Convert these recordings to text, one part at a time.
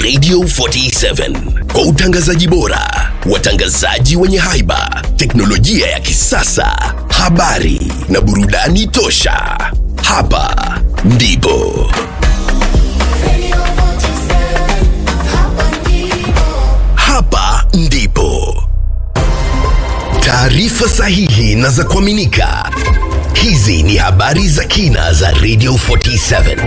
Radio 47 kwa utangazaji bora, watangazaji wenye haiba, teknolojia ya kisasa, habari na burudani tosha. Hapa ndipo hapa ndipo taarifa sahihi na za kuaminika. Hizi ni habari za kina za Radio 47.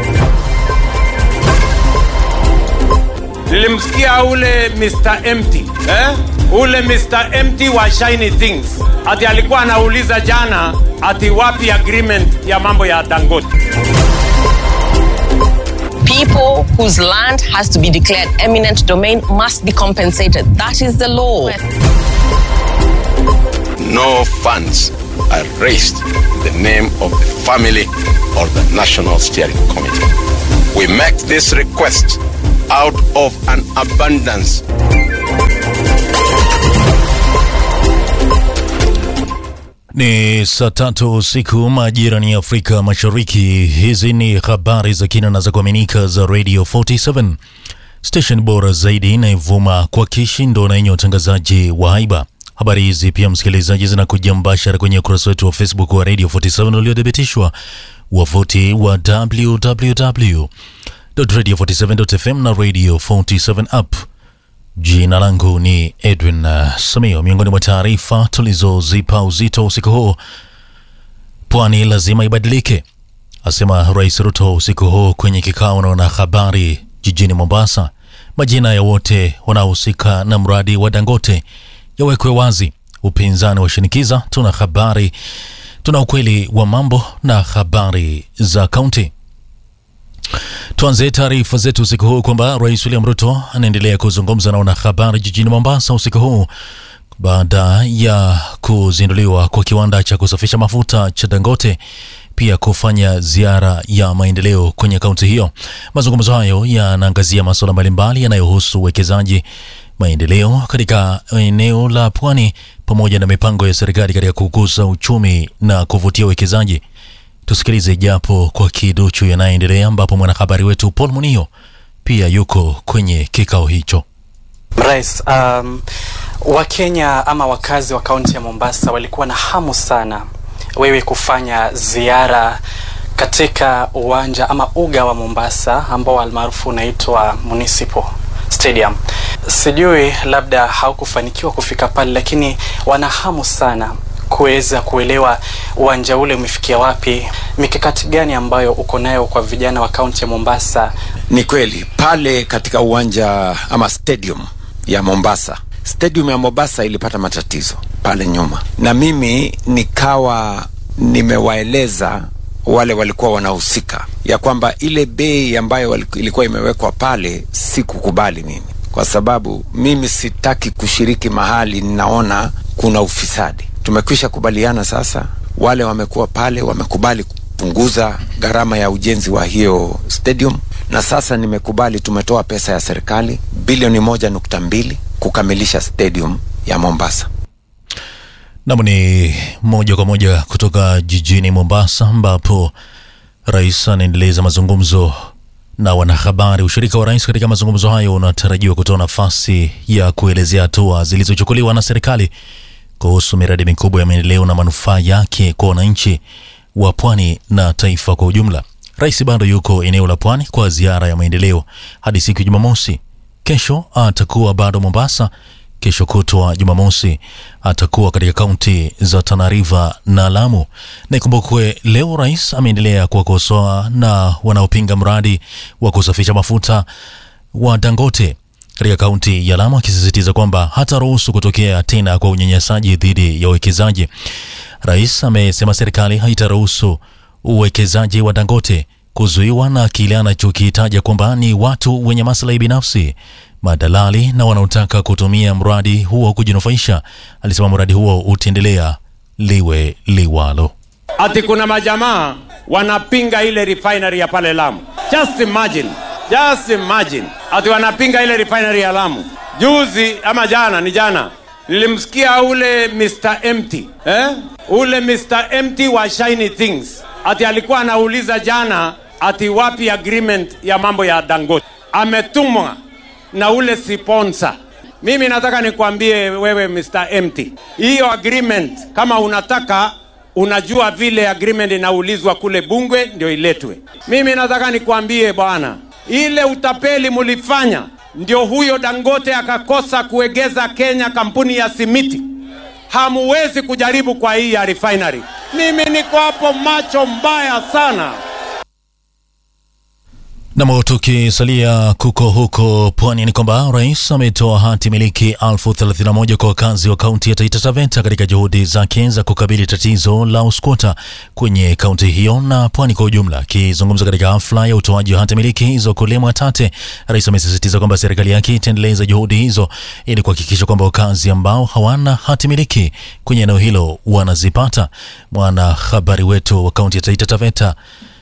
Nilimsikia ule Mr. Empty eh? Ule Mr. Empty wa Shiny Things ati alikuwa anauliza jana ati wapi agreement ya mambo ya Dangote. People whose land has to be declared eminent domain must be compensated. That is the law. no funds are raised in the name of the family or the National Steering Committee. We make this request out of an abundance Ni saa tatu usiku majira ni Afrika Mashariki. Hizi ni habari za kina na za kuaminika za Radio 47 station bora zaidi inayovuma kwa kishindo na yenye utangazaji wa haiba. Habari hizi pia, msikilizaji, zinakuja mbashara kwenye ukurasa wetu wa Facebook wa Radio 47 uliothibitishwa wavuti wa www.radio47.fm na Radio 47 app. Jina langu ni Edwin uh, Samio. Miongoni mwa taarifa tulizozipa uzito usiku huu, pwani lazima ibadilike, asema Rais Ruto usiku huu kwenye kikao na wanahabari jijini Mombasa. Majina ya wote wanaohusika na mradi wa Dangote yawekwe wazi. Upinzani washinikiza. Tuna habari, tuna ukweli wa mambo na habari za kaunti. Tuanze taarifa zetu usiku huu kwamba Rais William Ruto anaendelea kuzungumza na wanahabari jijini Mombasa usiku huu baada ya kuzinduliwa kwa kiwanda cha kusafisha mafuta cha Dangote, pia kufanya ziara ya maendeleo kwenye kaunti hiyo. Mazungumzo hayo yanaangazia masuala mbalimbali yanayohusu uwekezaji, maendeleo katika eneo la pwani, pamoja na mipango ya serikali katika kukuza uchumi na kuvutia uwekezaji. Tusikilize japo kwa kiduchu yanayoendelea, ambapo mwanahabari wetu Paul Munio pia yuko kwenye kikao hicho. Rais, um, Wakenya ama wakazi wa kaunti ya Mombasa walikuwa na hamu sana wewe kufanya ziara katika uwanja ama uga wa Mombasa ambao almaarufu unaitwa Municipal Stadium. Sijui labda haukufanikiwa kufika pale, lakini wana hamu sana kuweza kuelewa uwanja ule umefikia wapi, mikakati gani ambayo uko nayo kwa vijana wa kaunti ya Mombasa. Ni kweli pale katika uwanja ama stadium ya Mombasa, stadium ya Mombasa ilipata matatizo pale nyuma, na mimi nikawa nimewaeleza wale walikuwa wanahusika ya kwamba ile bei ambayo wali- ilikuwa imewekwa pale sikukubali mimi, kwa sababu mimi sitaki kushiriki mahali ninaona kuna ufisadi. Tumekwisha kubaliana sasa, wale wamekuwa pale wamekubali kupunguza gharama ya ujenzi wa hiyo stadium, na sasa nimekubali, tumetoa pesa ya serikali bilioni moja nukta mbili kukamilisha stadium ya Mombasa. Nam ni moja kwa moja kutoka jijini Mombasa, ambapo rais anaendeleza mazungumzo na wanahabari. Ushirika wa rais katika mazungumzo hayo unatarajiwa kutoa nafasi ya kuelezea hatua zilizochukuliwa na serikali kuhusu miradi mikubwa ya maendeleo na manufaa yake kwa wananchi wa pwani na taifa kwa ujumla. Rais bado yuko eneo la pwani kwa ziara ya maendeleo hadi siku ya Jumamosi. Kesho atakuwa bado Mombasa. Kesho kutwa Jumamosi atakuwa katika kaunti za Tana River na Lamu. Na ikumbukwe leo rais ameendelea kuwakosoa na wanaopinga mradi wa kusafisha mafuta wa Dangote katika kaunti ya Lamu, akisisitiza kwamba hataruhusu kutokea tena kwa unyanyasaji dhidi ya wawekezaji. Rais amesema serikali haitaruhusu uwekezaji wa Dangote kuzuiwa na kile anachokitaja kwamba ni watu wenye maslahi binafsi, madalali na wanaotaka kutumia mradi huo kujinufaisha. Alisema mradi huo utaendelea liwe liwalo. Ati kuna majamaa wanapinga ile refinery ya pale Lamu. Just imagine, just imagine. Ati wanapinga ile refinery ya Lamu. Juzi ama jana, ni jana nilimsikia ule Mr. Empty eh? ule Mr. Empty wa Shiny Things ati alikuwa anauliza jana ati wapi agreement ya mambo ya Dangote. Ametumwa na ule sponsor. Mimi nataka nikwambie wewe Mr. Empty, hiyo agreement kama unataka unajua vile agreement inaulizwa kule Bungwe ndio iletwe. Mimi nataka nikwambie bwana, ile utapeli mulifanya ndio huyo Dangote akakosa kuegeza Kenya kampuni ya simiti. Hamuwezi kujaribu kwa hii ya refinery. Mimi niko hapo macho mbaya sana. Nam, tukisalia kuko huko pwani ni kwamba rais ametoa hati miliki elfu thelathini na moja kwa wakazi wa kaunti ya Taita Taveta katika juhudi zake za kukabili tatizo la uskwota kwenye kaunti hiyo na pwani kwa ujumla. Akizungumza katika hafla ya utoaji wa hati miliki hizo kule Mwatate, rais amesisitiza kwamba serikali yake itaendeleza juhudi hizo ili kuhakikisha kwamba wakazi ambao hawana hati miliki kwenye eneo hilo wanazipata. Mwanahabari wetu wa kaunti ya Taita Taveta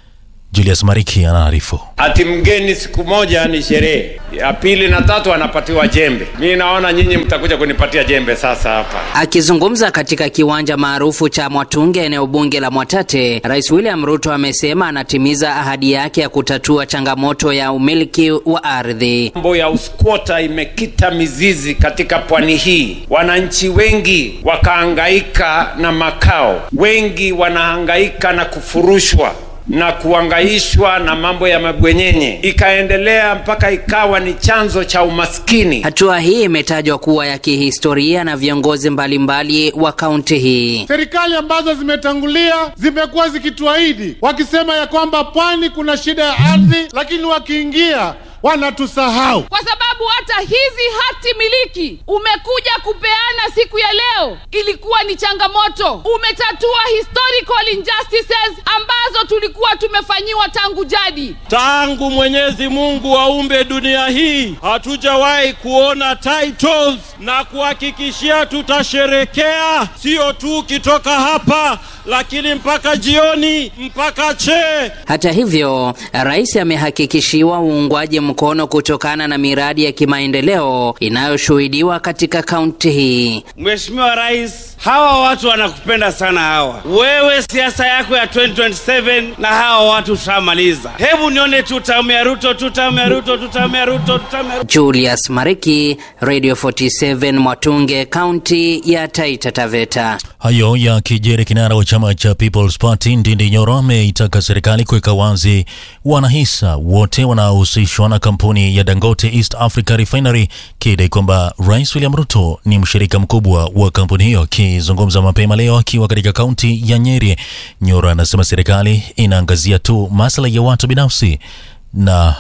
Julius Mariki anaarifu. Ati mgeni siku moja ni sherehe, ya pili na tatu anapatiwa jembe. Mi naona nyinyi mtakuja kunipatia jembe sasa hapa. Akizungumza katika kiwanja maarufu cha Mwatunge, eneo bunge la Mwatate, Rais William Ruto amesema anatimiza ahadi yake ya kutatua changamoto ya umiliki wa ardhi. Mambo ya uskwota imekita mizizi katika pwani hii, wananchi wengi wakahangaika na makao, wengi wanahangaika na kufurushwa na kuangaishwa na mambo ya mabwenyenye, ikaendelea mpaka ikawa ni chanzo cha umaskini. Hatua hii imetajwa kuwa ya kihistoria na viongozi mbalimbali wa kaunti hii. Serikali ambazo zimetangulia zimekuwa zikituahidi wakisema ya kwamba pwani kuna shida ya ardhi, lakini wakiingia wanatusahau. kwa sababu hata hizi hati miliki umekuja kupeana siku ya leo ilikuwa ni changamoto. Umetatua historical injustices ambazo tulikuwa tumefanyiwa tangu jadi. Tangu Mwenyezi Mungu aumbe dunia hii hatujawahi kuona titles, na kuhakikishia tutasherekea, sio tu ukitoka hapa, lakini mpaka jioni, mpaka chee. Hata hivyo, rais amehakikishiwa uungwaji mkono kutokana na miradi ya kimaendeleo inayoshuhudiwa katika kaunti hii. Mheshimiwa Rais, hawa watu wanakupenda sana hawa. Wewe siasa yako ya 2027 na hawa watu tutamaliza. Hebu nione tu tamu ya Ruto, tu tamu ya Ruto, tu tamu ya Ruto, tu tamu ya Ruto. Julius Mariki, Radio 47 Mwatunge, kaunti ya Taita Taveta. Hayo ya kijeri, kinara wa chama cha People's Party Ndindi Nyoro ameitaka serikali kuweka wazi wanahisa wote wanaohusishwa na kampuni ya Dangote East Africa Refinery, kidai kwamba Rais William Ruto ni mshirika mkubwa wa kampuni hiyo. Akizungumza mapema leo akiwa katika kaunti ya Nyeri, Nyoro anasema serikali inaangazia tu maslahi ya watu binafsi na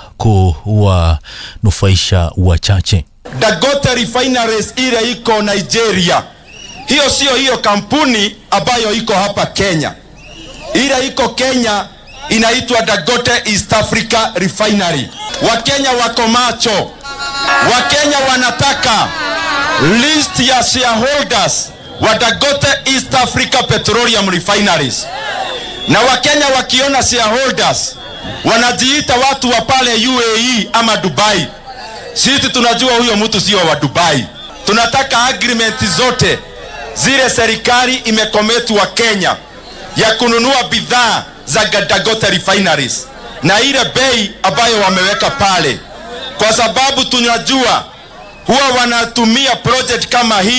kuwanufaisha wachache. Dangote Refineries ile iko Nigeria, hiyo sio hiyo kampuni ambayo iko hapa Kenya. Ile iko Kenya inaitwa Dangote East Africa Refinery. Wakenya wako macho, Wakenya wanataka list ya shareholders wa Dangote East Africa Petroleum Refineries, na Wakenya wakiona shareholders wanajiita watu wa pale UAE ama Dubai. Sisi tunajua huyo mtu sio wa Dubai. Tunataka agreement zote zile serikali imekometu wa Kenya ya kununua bidhaa za Dangote refineries na ile bei ambayo wameweka pale, kwa sababu tunajua huwa wanatumia project kama hii